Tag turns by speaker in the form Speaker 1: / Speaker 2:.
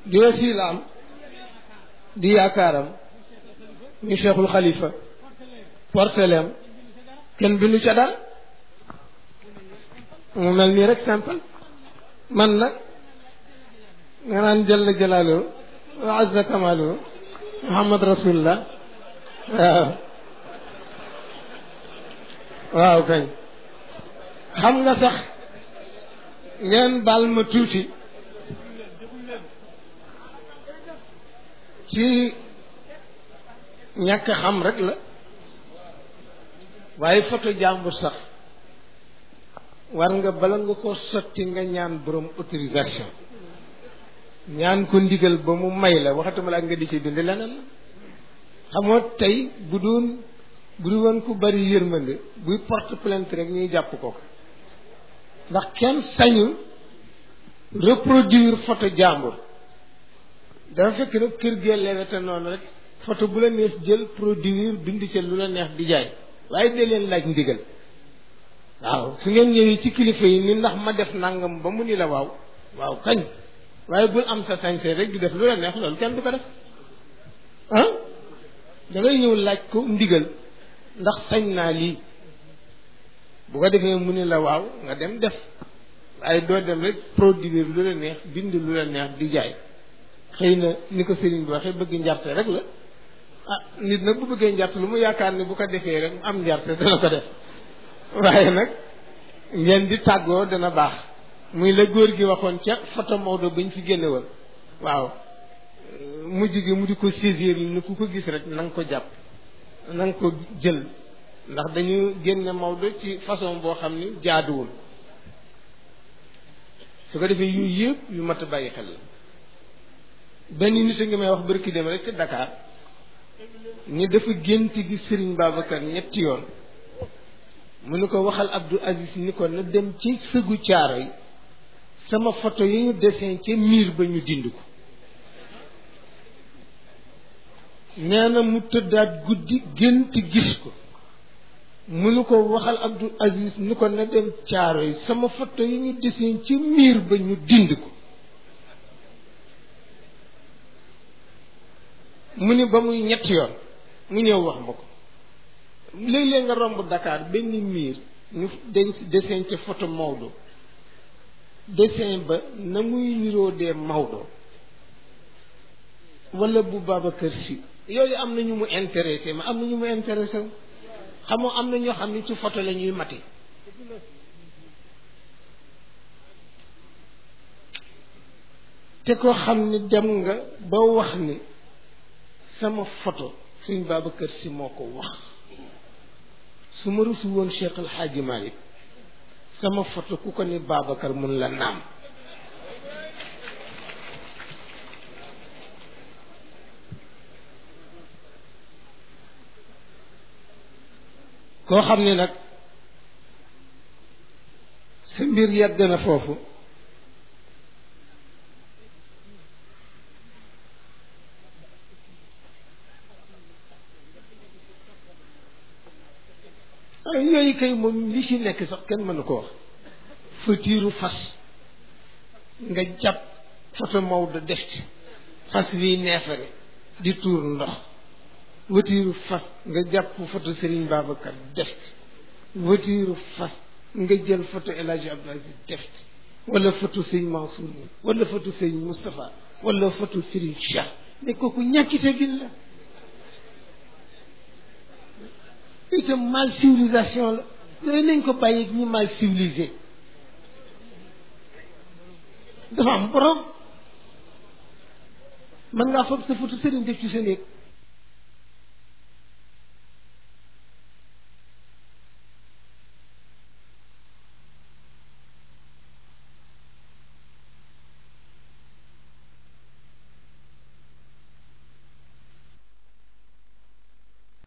Speaker 1: di wasilaam di yaakaaram ñu cheikhul xalifa porteleem kenn bindu ca dara mu mel nii rek simple man nag nga naan jalla jalaaluhu wa azza kamaaluhu muhammad rasulullah waaw waaw kañ xam nga sax ngeen baal ma tuuti ci ñàkk xam rek la waaye photo jàmbur sax war nga bala nga ko sotti nga ñaan borom autorisation ñaan ko ndigal ba mu may la waxatuma la ak nga di ci bind leneen la xamoo tey bu doon bu du woon ku bari yërmande buy porte plainte rek ñuy jàpp ko ndax kenn sañu reproduire photo jàmbur dafa fekk nag kër gee lewete noonu rek photo bu la neex jël produire bind ca lu la neex di jaay waaye dee leen laaj ndigal waaw su ngeen ñëwee ci kilifa yi ni ndax ma def nangam ba mu ni la waaw waaw kañ waaye bul am sa sañse rek di def lu la neex loolu kenn du ko def ah da ngay ñëw laaj ko ndigal ndax sañ naa lii bu ko defee mu ni la waaw nga dem def waaye doo dem rek produire lu la neex bind lu la neex di jaay xëy na ni ko sëriñ bi waxee bëgg njarte rek la ah nit nag bu bëggee njarte lu mu yaakaar ni bu ko defee rek am njarte dana ko def waaye nag ngeen di tàggoo dana baax muy la góor gi waxoon ca photo Maodo bañ fi génne woon waaw mujj gi mu di ko saisir ni ku ko gis rek na nga ko jàpp na nga ko jël ndax dañu génne Maodo ci façon boo xam ni jaaduwul su ko defee yooyu yëpp yu mat a bàyyi xel la benn nit a ngi may wax barki dem rek ca Dakar ni dafa gént gi Serigne Babacar ñetti yoon mu ni ko waxal Abdou Aziz ni ko na dem ci sëgu caaro yi sama photo yi ñu dessin ca miir ba ñu dind ko nee na mu tëddaat guddi gént gis ko mu ni ko waxal Abdou Aziz ni ko na dem caaro yi sama photo yi ñu dessin ca miir ba ñu dind ko mu ni ba muy ñetti yoon mu ñëw wax ma ko léeg-léeg nga romb Dakar benn miir ñu dañ si dessin ca photo Maodo dessin ba na muy niroo dee Maodo wala bu Babacar Sy yooyu am na ñu mu intéressé ma am na ñu mu intéressé xamoo am na ñoo xam ne ci photo la ñuy mati te ko xam ni dem nga ba wax ni sama photo suñ Babacar Sy moo ko wax su ma rusu woon Cheikh El Hadji Malick sama photo ku ko ni Babacar mun la naam koo xam ni nag sa mbir yàgg na foofu yooyu kay moom li ci nekk sax kenn mënu ko wax fëtiiru fas nga jàpp photo Maodo def ci fas wi neefare di tuur ndox wëtiiru fas nga jàpp photo Serigne Babacar def ci wëtiiru fas nga jël photo El Hadji Abdou Aziz def ci wala photo sëñ Mansour wala photo sëñ Moustapha wala photo Serigne Cheikh ne kooku ñàkkite gin la itam mal civilisation la yooyu nañ ko bàyyi ñi mal civilisé dafa am borom mën ngaa foog sa photo sëriñ def ci sa néeg